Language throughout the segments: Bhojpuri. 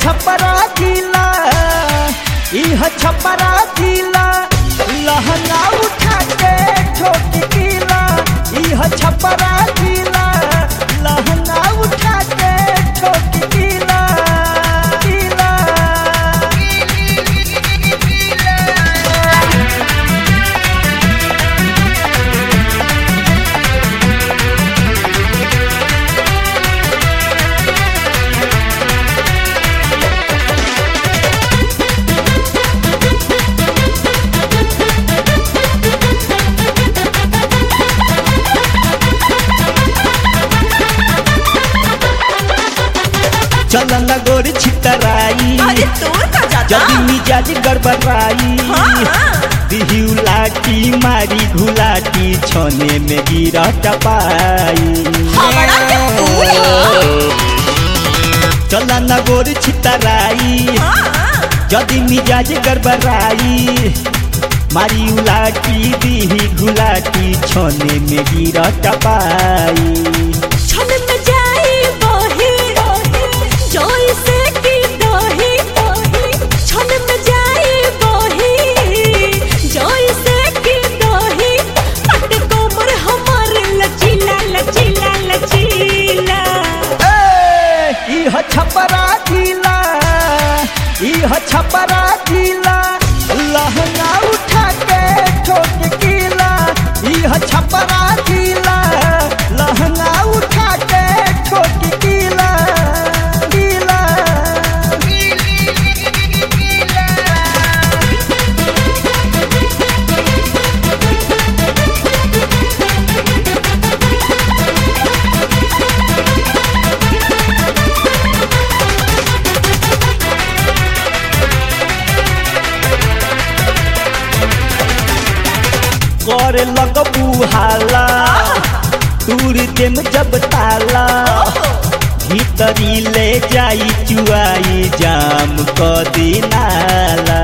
छपरा जिला इह छपरा जिला लहंगा उठा के ठोक किला इह छपरा जिला लहंगा उठा के ठोक किला किला चलन गोर छितराई अरे तोर का जाता जदी मिजाज गड़बड़ाई हाँ। दिहिउ लाठी मारी घुलाटी छने में गिरा टपाई हमारा क्या फूल हो चला न गोर छितराई हाँ जदी मिजाज गड़बड़ाई मारी उलाटी दिही घुलाटी छने में गिरा टपाई छन में जाई बही जोई से की दही छन में जाई बही जोई से की दही पट कोमर हमार लचीला लचीला लचीला ए, इह छपरा जिला इह छपरा जिला लहंगा उठा के ठोक किला इह छपरा जिला लहंगा उठा के ठोक किला किला करे लगबू हाला दूर देम जब ताला भीतरी ले जाई चुआई जाम क दिनाला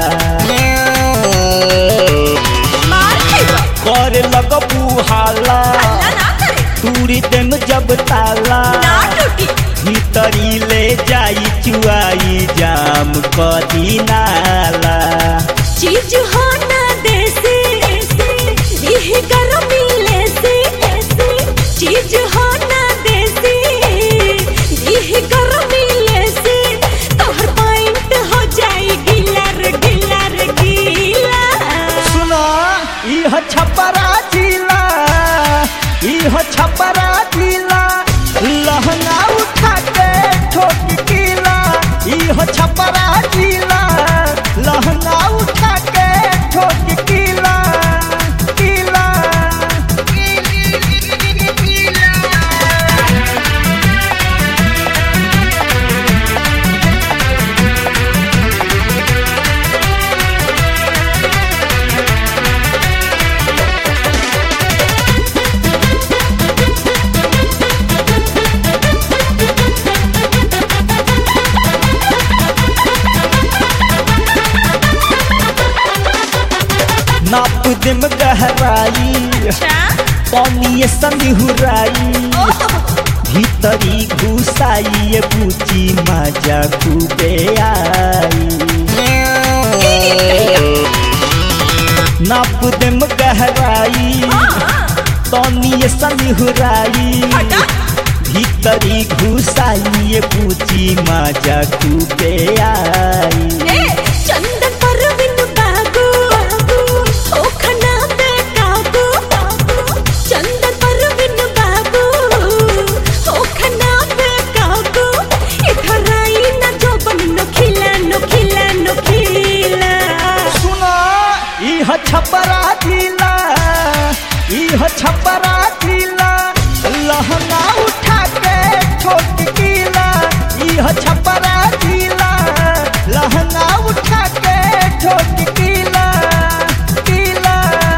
मार खइबा करे लगबू हाला हल्ला ना करे दूर देम जब ताला ना टूटी भीतरी ले जाई चुआई जाम क दिनाला चीज हो ना देसी देह गरमी लेसी चीज हो ना देसी देह गरमी लेसी तोहर पॉइंट हो जाई गिला रे गिला रे गिला सुना इह छपरा जिला इह छपरा जिला लहंगा उठा के ठोक किला इह छपरा जिला लहंगा उठा के ठोक किला किला नाप देम गहराई अच्छा पानी सनिहुराई भीतरी घुसाई ये बूची मजा खूबे आई नाप देम गहराई तनी सनिहुराई हटा। भीतरी घुसाई ये बूची मजा खूबे आई ए चंदन परविन बाबू ओ खना पे काबू चंदन परविन बाबू ओ खना पे काबू इधर आई ना जो बन नो खिला नो खिला नो खिला सुना इह छपरा जिला इह छपरा जिला लहंगा उठा के ठोक किला इह छपरा जिला लहंगा उठा के ठोक किला किला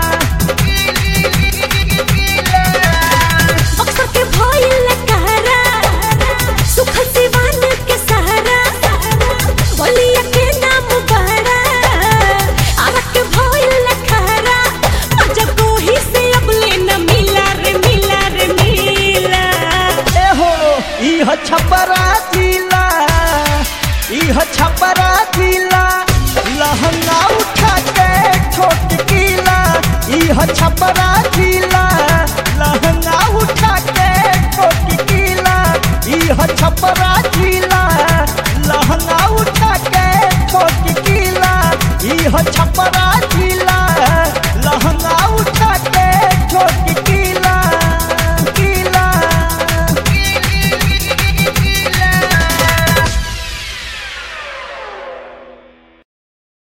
अक्सर के भइल कहरा सुख सिवान के सहारा बोलिया के नाम बड़ा आवा के भइल कहरा मजा कोही से अब ले न मिला रे मिला रे मिला एहो इह छपरा जिला इह इह छपरा जिला लहंगा उठा के ठोक कीला इह छपरा जिला लहंगा उठा के ठोक कीला इह छपरा जिला लहंगा उठा के ठोक कीला इह छपरा